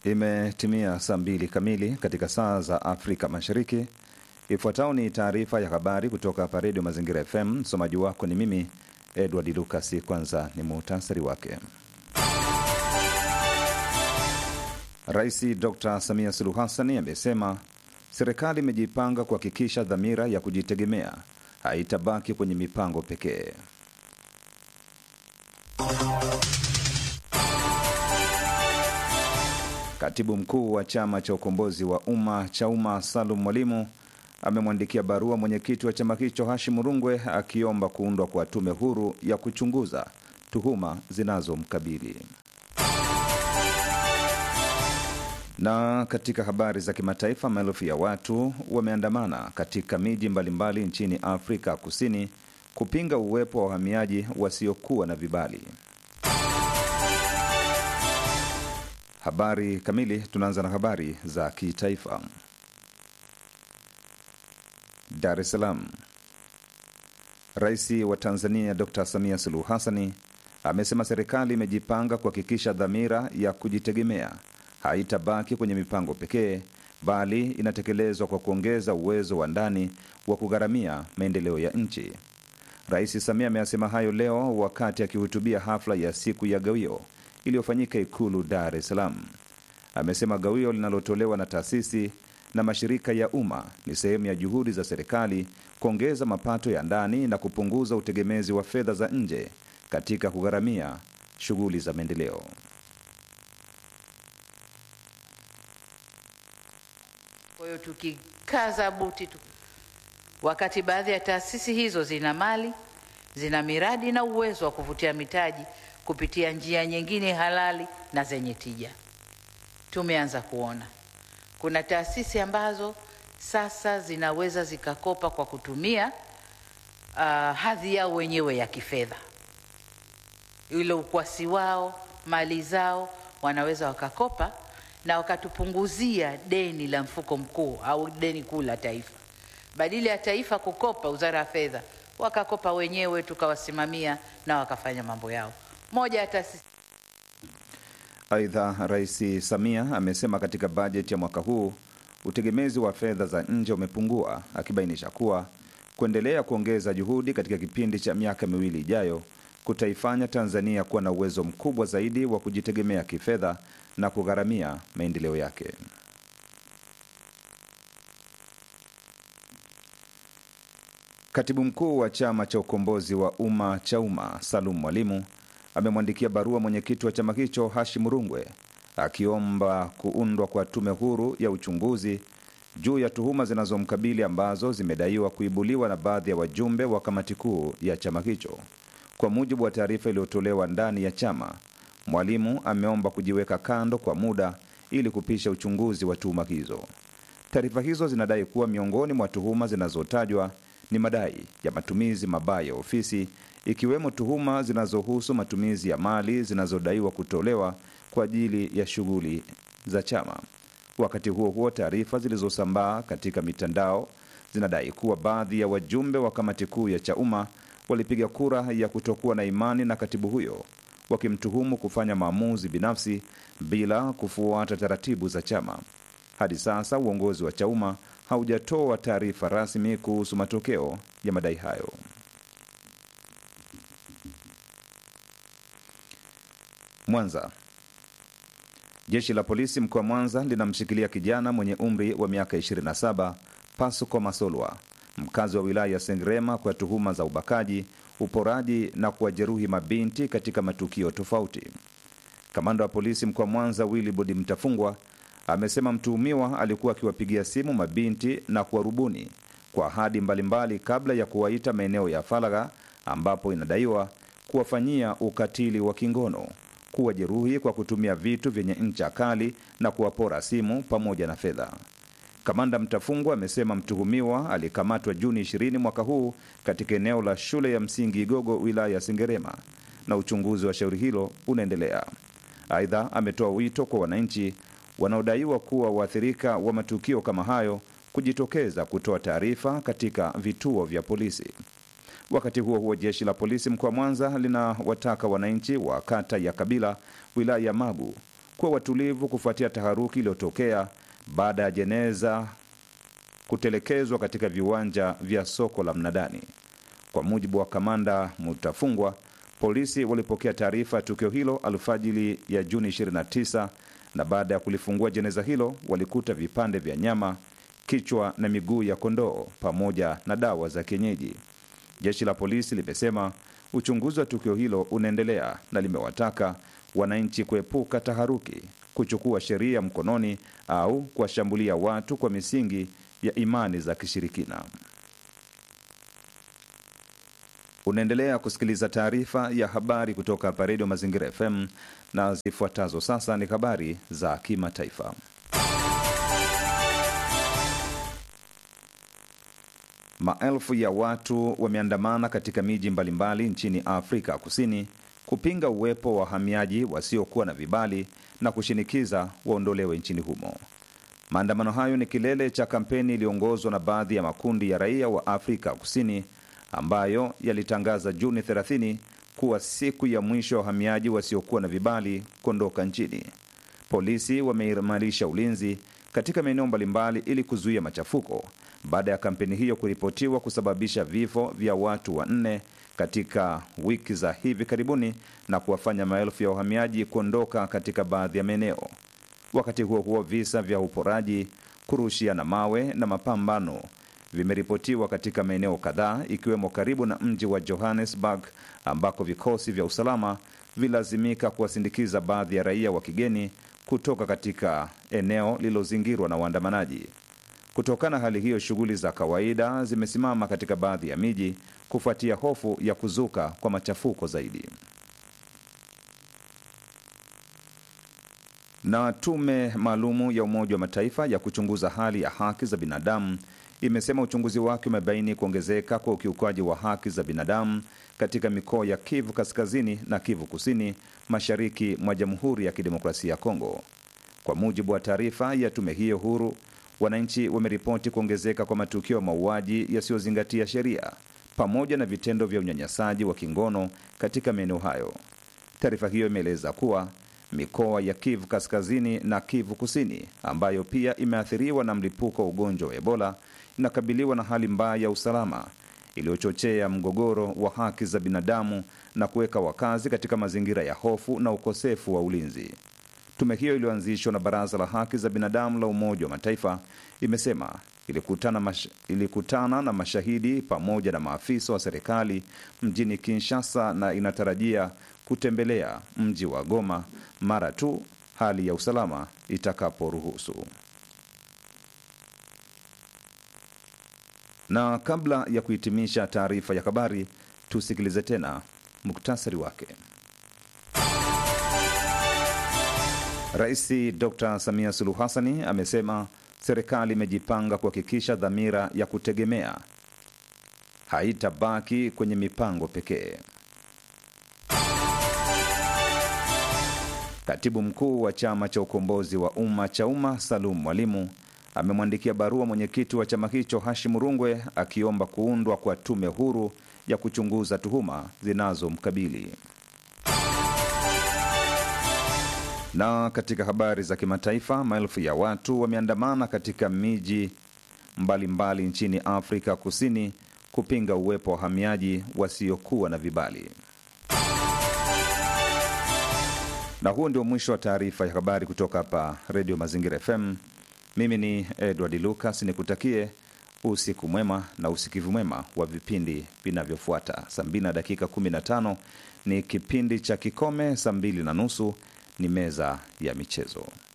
Imetimia saa mbili kamili katika saa za Afrika Mashariki. Ifuatayo ni taarifa ya habari kutoka hapa Redio Mazingira FM. Msomaji wako ni mimi Edward Lucas. Kwanza ni muhtasari wake. Rais Dr Samia Suluhu Hassan amesema serikali imejipanga kuhakikisha dhamira ya kujitegemea haitabaki kwenye mipango pekee. Katibu mkuu wa chama cha ukombozi wa umma CHAUMMA Salum Mwalimu amemwandikia barua mwenyekiti wa chama hicho Hashim Rungwe akiomba kuundwa kwa tume huru ya kuchunguza tuhuma zinazomkabili. Na katika habari za kimataifa, maelfu ya watu wameandamana katika miji mbalimbali nchini Afrika Kusini kupinga uwepo wa wahamiaji wasiokuwa na vibali. Habari kamili. Tunaanza na habari za kitaifa. Dar es Salaam. Rais wa Tanzania Dr Samia Suluhu Hassani amesema serikali imejipanga kuhakikisha dhamira ya kujitegemea haitabaki kwenye mipango pekee, bali inatekelezwa kwa kuongeza uwezo wa ndani wa kugharamia maendeleo ya nchi. Rais Samia ameyasema hayo leo wakati akihutubia hafla ya siku ya gawio iliyofanyika Ikulu Dar es Salaam. Amesema gawio linalotolewa na taasisi na mashirika ya umma ni sehemu ya juhudi za serikali kuongeza mapato ya ndani na kupunguza utegemezi wa fedha za nje katika kugharamia shughuli za maendeleo. Kwa hiyo tukikaza buti tu, wakati baadhi ya taasisi hizo zina mali, zina miradi na uwezo wa kuvutia mitaji kupitia njia nyingine halali na zenye tija. Tumeanza kuona kuna taasisi ambazo sasa zinaweza zikakopa kwa kutumia uh, hadhi yao wenyewe ya kifedha, ile ukwasi wao, mali zao, wanaweza wakakopa na wakatupunguzia deni la mfuko mkuu au deni kuu la taifa. Badala ya taifa kukopa, wizara ya fedha wakakopa wenyewe, tukawasimamia na wakafanya mambo yao. Moja ya taasisi Aidha, Rais Samia amesema katika bajeti ya mwaka huu utegemezi wa fedha za nje umepungua, akibainisha kuwa kuendelea kuongeza juhudi katika kipindi cha miaka miwili ijayo kutaifanya Tanzania kuwa na uwezo mkubwa zaidi wa kujitegemea kifedha na kugharamia maendeleo yake. Katibu mkuu wa chama cha ukombozi wa umma CHAUMMA Salum Mwalimu amemwandikia barua mwenyekiti wa chama hicho Hashim Rungwe akiomba kuundwa kwa tume huru ya uchunguzi juu ya tuhuma zinazomkabili ambazo zimedaiwa kuibuliwa na baadhi ya wajumbe wa kamati kuu ya chama hicho. Kwa mujibu wa taarifa iliyotolewa ndani ya chama, Mwalimu ameomba kujiweka kando kwa muda ili kupisha uchunguzi wa tuhuma hizo. Taarifa hizo zinadai kuwa miongoni mwa tuhuma zinazotajwa ni madai ya matumizi mabaya ya ofisi ikiwemo tuhuma zinazohusu matumizi ya mali zinazodaiwa kutolewa kwa ajili ya shughuli za chama. Wakati huo huo, taarifa zilizosambaa katika mitandao zinadai kuwa baadhi ya wajumbe wa kamati kuu ya CHAUMMA walipiga kura ya kutokuwa na imani na katibu huyo, wakimtuhumu kufanya maamuzi binafsi bila kufuata taratibu za chama. Hadi sasa uongozi wa CHAUMMA haujatoa taarifa rasmi kuhusu matokeo ya madai hayo. Mwanza. Jeshi la polisi mkoa wa Mwanza linamshikilia kijana mwenye umri wa miaka 27 Pasuko Masolwa, mkazi wa wilaya ya Sengerema kwa tuhuma za ubakaji, uporaji na kuwajeruhi mabinti katika matukio tofauti. Kamanda wa polisi mkoa wa Mwanza Willibod Mtafungwa amesema mtuhumiwa alikuwa akiwapigia simu mabinti na kuwarubuni kwa ahadi mbalimbali kabla ya kuwaita maeneo ya faragha ambapo inadaiwa kuwafanyia ukatili wa kingono kuwajeruhi kwa kutumia vitu vyenye ncha kali na kuwapora simu pamoja na fedha. Kamanda Mtafungwa amesema mtuhumiwa alikamatwa Juni 20 mwaka huu katika eneo la shule ya msingi Igogo, wilaya ya Sengerema, na uchunguzi wa shauri hilo unaendelea. Aidha, ametoa wito kwa wananchi wanaodaiwa kuwa waathirika wa matukio kama hayo kujitokeza kutoa taarifa katika vituo vya polisi. Wakati huo huo, jeshi la polisi mkoa wa Mwanza linawataka wananchi wa kata ya Kabila wilaya ya Magu kuwa watulivu kufuatia taharuki iliyotokea baada ya jeneza kutelekezwa katika viwanja vya soko la Mnadani. Kwa mujibu wa kamanda Mutafungwa, polisi walipokea taarifa ya tukio hilo alfajili ya Juni 29 na baada ya kulifungua jeneza hilo walikuta vipande vya nyama, kichwa na miguu ya kondoo pamoja na dawa za kienyeji. Jeshi la polisi limesema uchunguzi wa tukio hilo unaendelea na limewataka wananchi kuepuka taharuki, kuchukua sheria mkononi au kuwashambulia watu kwa misingi ya imani za kishirikina. Unaendelea kusikiliza taarifa ya habari kutoka hapa Redio Mazingira FM na zifuatazo sasa ni habari za kimataifa. Maelfu ya watu wameandamana katika miji mbalimbali nchini Afrika Kusini kupinga uwepo wa wahamiaji wasiokuwa na vibali na kushinikiza waondolewe nchini humo. Maandamano hayo ni kilele cha kampeni iliyoongozwa na baadhi ya makundi ya raia wa Afrika Kusini ambayo yalitangaza Juni 30 kuwa siku ya mwisho ya wahamiaji wasiokuwa na vibali kuondoka nchini. Polisi wameimarisha ulinzi katika maeneo mbalimbali ili kuzuia machafuko baada ya kampeni hiyo kuripotiwa kusababisha vifo vya watu wanne katika wiki za hivi karibuni na kuwafanya maelfu ya wahamiaji kuondoka katika baadhi ya maeneo. Wakati huo huo, visa vya uporaji, kurushiana mawe na mapambano vimeripotiwa katika maeneo kadhaa ikiwemo karibu na mji wa Johannesburg ambako vikosi vya usalama vilazimika kuwasindikiza baadhi ya raia wa kigeni kutoka katika eneo lililozingirwa na waandamanaji. Kutokana na hali hiyo, shughuli za kawaida zimesimama katika baadhi ya miji kufuatia hofu ya kuzuka kwa machafuko zaidi. Na tume maalumu ya Umoja wa Mataifa ya kuchunguza hali ya haki za binadamu imesema uchunguzi wake umebaini kuongezeka kwa ukiukaji wa haki za binadamu katika mikoa ya Kivu Kaskazini na Kivu Kusini, mashariki mwa Jamhuri ya Kidemokrasia ya Kongo. Kwa mujibu wa taarifa ya tume hiyo huru, wananchi wameripoti kuongezeka kwa matukio ya mauaji yasiyozingatia sheria pamoja na vitendo vya unyanyasaji wa kingono katika maeneo hayo. Taarifa hiyo imeeleza kuwa mikoa ya Kivu Kaskazini na Kivu Kusini, ambayo pia imeathiriwa na mlipuko wa ugonjwa wa Ebola, inakabiliwa na hali mbaya ya usalama iliyochochea mgogoro wa haki za binadamu na kuweka wakazi katika mazingira ya hofu na ukosefu wa ulinzi. Tume hiyo iliyoanzishwa na Baraza la Haki za Binadamu la Umoja wa Mataifa imesema ilikutana, mash, ilikutana na mashahidi pamoja na maafisa wa serikali mjini Kinshasa na inatarajia kutembelea mji wa Goma mara tu hali ya usalama itakaporuhusu. Na kabla ya kuhitimisha taarifa ya habari, tusikilize tena muktasari wake. Rais Dr Samia Suluhu Hassani amesema serikali imejipanga kuhakikisha dhamira ya kutegemea haitabaki kwenye mipango pekee. Katibu mkuu wa chama cha ukombozi wa umma cha umma Salum Mwalimu amemwandikia barua mwenyekiti wa chama hicho Hashim Rungwe akiomba kuundwa kwa tume huru ya kuchunguza tuhuma zinazomkabili. Na katika habari za kimataifa, maelfu ya watu wameandamana katika miji mbalimbali nchini Afrika Kusini kupinga uwepo wa wahamiaji wasiokuwa na vibali. Na huo ndio mwisho wa taarifa ya habari kutoka hapa Redio Mazingira FM. Mimi ni Edward Lucas, nikutakie usiku mwema na usikivu mwema wa vipindi vinavyofuata. Saa mbili na dakika 15 ni kipindi cha Kikome, saa mbili na nusu ni meza ya michezo.